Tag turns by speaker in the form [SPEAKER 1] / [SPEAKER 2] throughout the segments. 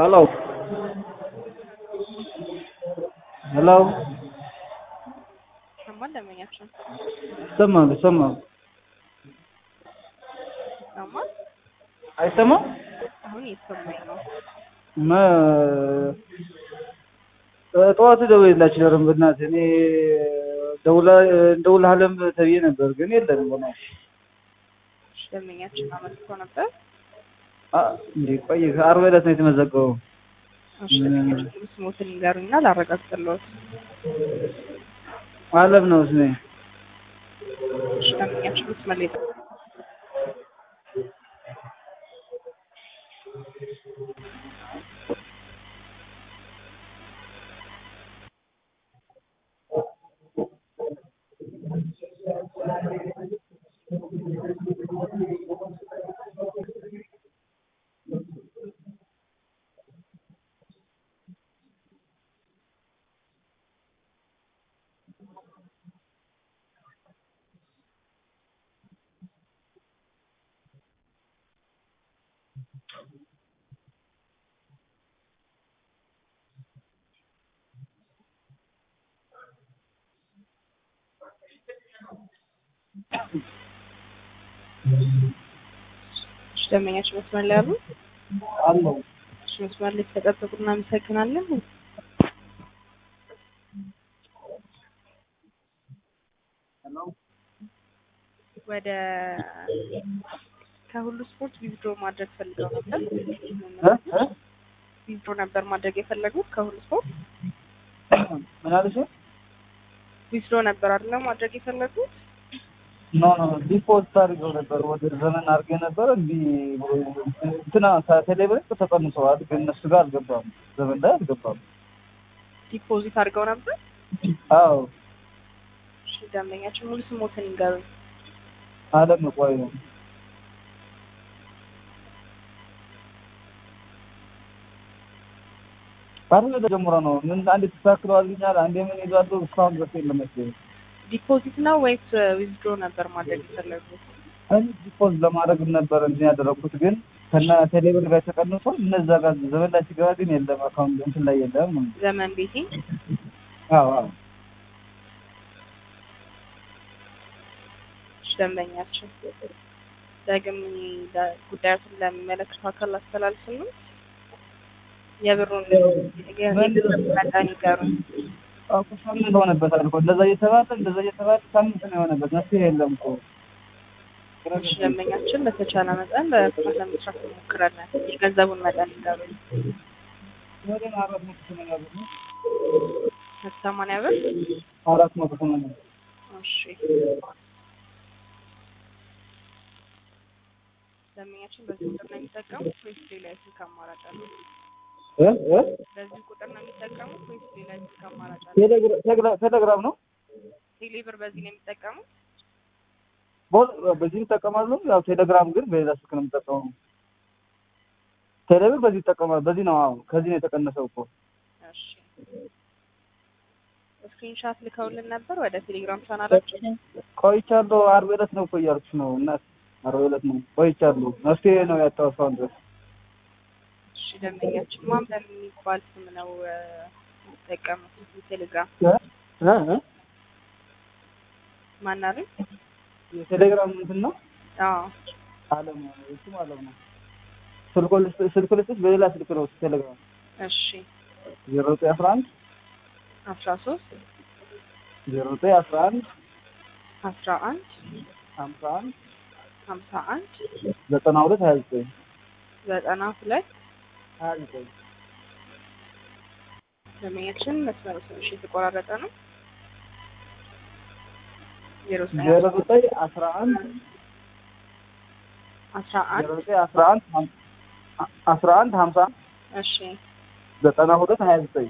[SPEAKER 1] Hello. Hello.
[SPEAKER 2] ሰማን ደንበኛችን
[SPEAKER 1] ይሰማል ይሰማል።
[SPEAKER 2] ሰማን።
[SPEAKER 1] አይሰማም?
[SPEAKER 2] አሁን እየተሰማኝ ነው።
[SPEAKER 1] እና ጠዋት ደውዬላችሁ ነበር በእናትህ እኔ ደውላ እንደውልሃለን ተብዬ ነበር ግን የለም በእናትሽ
[SPEAKER 2] እሺ፣ ደንበኛችን አመልክቶ ነበር።
[SPEAKER 1] አ እንዴ ቆይ ከአርብ ዕለት ነው የተመዘገበው።
[SPEAKER 2] እሺ፣ ደንበኛችን ሙሉ ስሞትን ይንገሩኝና ላረጋግጥልዎት።
[SPEAKER 1] አለም ነው ስሜ።
[SPEAKER 2] እሺ፣ ደንበኛችን መስመር ላይ እሺ፣ ደንበኛችን መስመር ላይ አሉ።
[SPEAKER 1] አለው
[SPEAKER 2] እሺ፣ መስመር ላይ ተጠብቁ። እናመሰግናለን። ወደ ከሁሉ ስፖርት ዊዝድሮ ማድረግ ፈልገው ነበር። ዊዝድሮ ነበር ማድረግ የፈለጉት ከሁሉ ስፖርት
[SPEAKER 1] ምን አለሽ?
[SPEAKER 2] ዊዝድሮ ነበር አይደለ ማድረግ የፈለጉት?
[SPEAKER 1] ኖ ኖ ዲፖዚት አድርገው ነበር ወደ ዘመን አድርገው ነበር እንዲህ እንትና ከቴሌብር ተቀንሰዋል፣ ግን እነሱ ጋር አልገባም፣ ዘመን ላይ አልገባም።
[SPEAKER 2] ዲፖዚት አድርገው ነበር።
[SPEAKER 1] አዎ
[SPEAKER 2] እሺ፣ ደንበኛችን ሙሉ ስሞትን ይንገሩኝ።
[SPEAKER 1] አለም ቆይ ነው ባለ ተጀምሮ ነው ምን አንዴ ተስተካክለዋልኛል፣ አንዴ ምን ይዟል፣ እስካሁን ድረስ የለም መሰለኝ።
[SPEAKER 2] ዲፖዚት ነው ወይስ ዊዝድሮ ነበር ማድረግ የፈለጉት?
[SPEAKER 1] እኔ ዲፖዝ ለማድረግ ነበር እንትን ያደረኩት ግን ከና ቴሌብር ጋር ተቀንሶ እነዛ ጋር ዘመን ላይ ሲገባ ግን የለም አካውንት እንትን ላይ የለም።
[SPEAKER 2] ዘመን ቤቴ
[SPEAKER 1] አዎ አዎ
[SPEAKER 2] እሺ፣ ደንበኛችን ዳግም ጉዳዩን ለሚመለከተው አካል አስተላልፍሉ። የብሩን የብሩን መጠን ይገሩኝ።
[SPEAKER 1] አዎ ሳምንት ሆነበት አልኩ። እንደዛ እየተባለ እንደዛ እየተባለ ሳምንት ነው የሆነበት። መፍትሄ የለም እኮ
[SPEAKER 2] እሺ፣ ደንበኛችን በተቻለ መጠን በፍጥነት ለመስራት እንሞክራለን። የገንዘቡን መጠን ይገሩኝ።
[SPEAKER 1] ወደ አራት መቶ ሰማንያ ብር ነው።
[SPEAKER 2] ሰማንያ ብር
[SPEAKER 1] አራት መቶ ሰማንያ ብር
[SPEAKER 2] እሺ ደንበኛችን በዚህ ቁጥር ነው የሚጠቀሙት ወይስ ሌላ የስልክ አማራጭ አለ?
[SPEAKER 1] እ እ
[SPEAKER 2] በዚህ ቁጥር ነው የሚጠቀሙት ወይስ ሌላ የስልክ አማራጭ አለ?
[SPEAKER 1] ቴሌግራ- ቴሌግራ- ቴሌግራም ነው
[SPEAKER 2] ቴሌብር በዚህ ነው የሚጠቀሙት?
[SPEAKER 1] ቦ- በዚህ ይጠቀማሉ። ያው ቴሌግራም ግን በሌላ ስልክ ነው የምጠቀመው። ቴሌብር በዚህ ይጠቀማል። በዚህ ነው አዎ፣ ከዚህ ነው የተቀነሰው እኮ
[SPEAKER 2] እሺ ስክሪንሻት ልከውልን ነበር ወደ ቴሌግራም ቻናላችን።
[SPEAKER 1] ቆይቻለሁ። አርብ ዕለት ነው እኮ እያልኩሽ ነው እናት፣ አርብ ዕለት ነው ቆይቻለሁ። መፍትሄ ነው ያጣው እስካሁን ድረስ።
[SPEAKER 2] እሺ ደንበኛችን ማን በሚባል ስም ነው እ፣ የሚጠቀሙት ቴሌግራም
[SPEAKER 1] እ እ
[SPEAKER 2] ማን አሉኝ?
[SPEAKER 1] የቴሌግራም እንትን ነው
[SPEAKER 2] አዎ
[SPEAKER 1] አለም ነው እሱም አለም ነው። ስልኩ ልስጥ- ስልክ ልስጥሽ በሌላ ስልክ ነው ቴሌግራም
[SPEAKER 2] እሺ
[SPEAKER 1] ዜሮ ዘጠኝ አስራ አንድ
[SPEAKER 2] አስራ ሶስት
[SPEAKER 1] ዜሮ ዘጠኝ አስራ አንድ
[SPEAKER 2] አስራ አንድ
[SPEAKER 1] ሀምሳ አንድ
[SPEAKER 2] ሀምሳ አንድ
[SPEAKER 1] ዘጠና ሁለት ሀያ ዘጠኝ
[SPEAKER 2] ዘጠና ሁለት
[SPEAKER 1] ሀያ ዘጠኝ
[SPEAKER 2] ደንበኛችን መስመሩ ትንሽ የተቆራረጠ ነው። ዜሮ ዘጠኝ
[SPEAKER 1] ዜሮ ዘጠኝ አስራ አንድ
[SPEAKER 2] አስራ አንድ
[SPEAKER 1] ዜሮ ዘጠኝ አስራ አንድ ሀም- አስራ አንድ ሀምሳ አንድ
[SPEAKER 2] እሺ
[SPEAKER 1] ዘጠና ሁለት ሀያ ዘጠኝ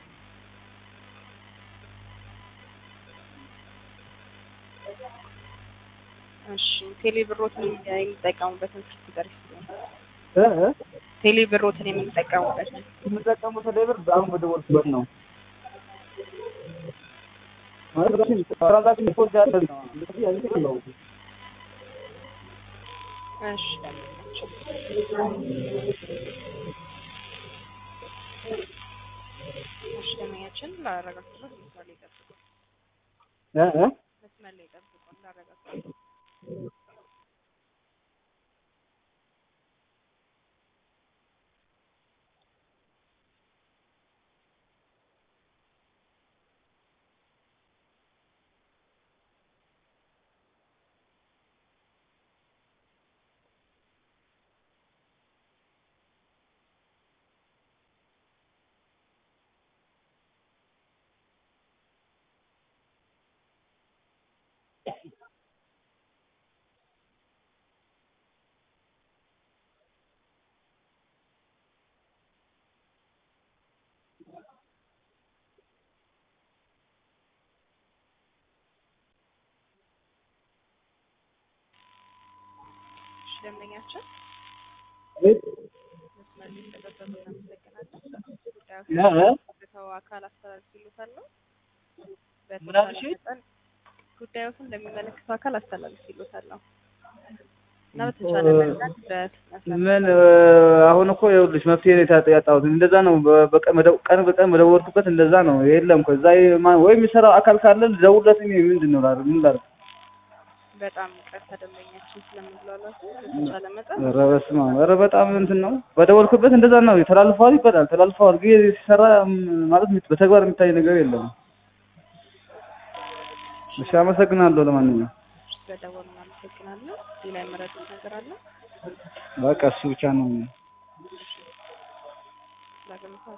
[SPEAKER 2] እሺ ቴሌ ብሮትን የሚጠቀሙበትን ስልክ ቁጥር ይስጡኝ።
[SPEAKER 1] እ እ
[SPEAKER 2] ቴሌ ብሮትን የምንጠቀሙበትን
[SPEAKER 1] የምጠቀመው ቴሌብር አሁን በደወልኩበት ነው። ትራንዛክሽን ሪፖርት ያለ ነው። እንደዚህ አይነት ነው።
[SPEAKER 2] እሺ ደንበኛችን ላረጋግጥሎት መስመር ላይ ጠብቁ።
[SPEAKER 1] እ እ
[SPEAKER 2] መስመር ላይ ጠብቁ ላረጋግጥሎት። እሺ ደንበኛችን መስመር ላይ ስለጠበቁ እናመሰግናለን። ጉዳዩ
[SPEAKER 1] እ እ
[SPEAKER 2] ሰው አካል አስተላልፊሎታለሁ።
[SPEAKER 1] ምን አልሽ?
[SPEAKER 2] መጠን ጉዳዮትን ለሚመለከተው አካል አስተላልፊሎታለሁ እና በተቻለ መጠን በፍጥነት
[SPEAKER 1] ምን እ አሁን እኮ ይኸውልሽ መፍትሄ ነው የታ- ያጣሁት። እንደዛ ነው በ- በቀን መደው- ቀን በቀን በደወልኩበት እንደዛ ነው። የለም እኮ እዛ ማ- ወይ የሚሰራው አካል ካለ ልደውልለት። እኔ ምንድን ነው ላድርግ? ምን ላድርግ?
[SPEAKER 2] በጣም ቀርታ ደንበኛችን ስለምንሏሏት በተቻለ መጠን
[SPEAKER 1] ኧረ በስመ አብ! ኧረ በጣም እንትን ነው። በደወልኩበት እንደዛ ነው። ተላልፈዋል ይባላል። ተላልፈዋል ግን ሲሰራ ም- ማለት በተግባር የሚታይ ነገር የለም። እሺ አመሰግናለሁ። ለማንኛውም
[SPEAKER 2] በደወሉ እናመሰግናለን። ሌላ የመረጡት ነገር አለ?
[SPEAKER 1] በቃ እሱ ብቻ ነው።
[SPEAKER 2] ዳግም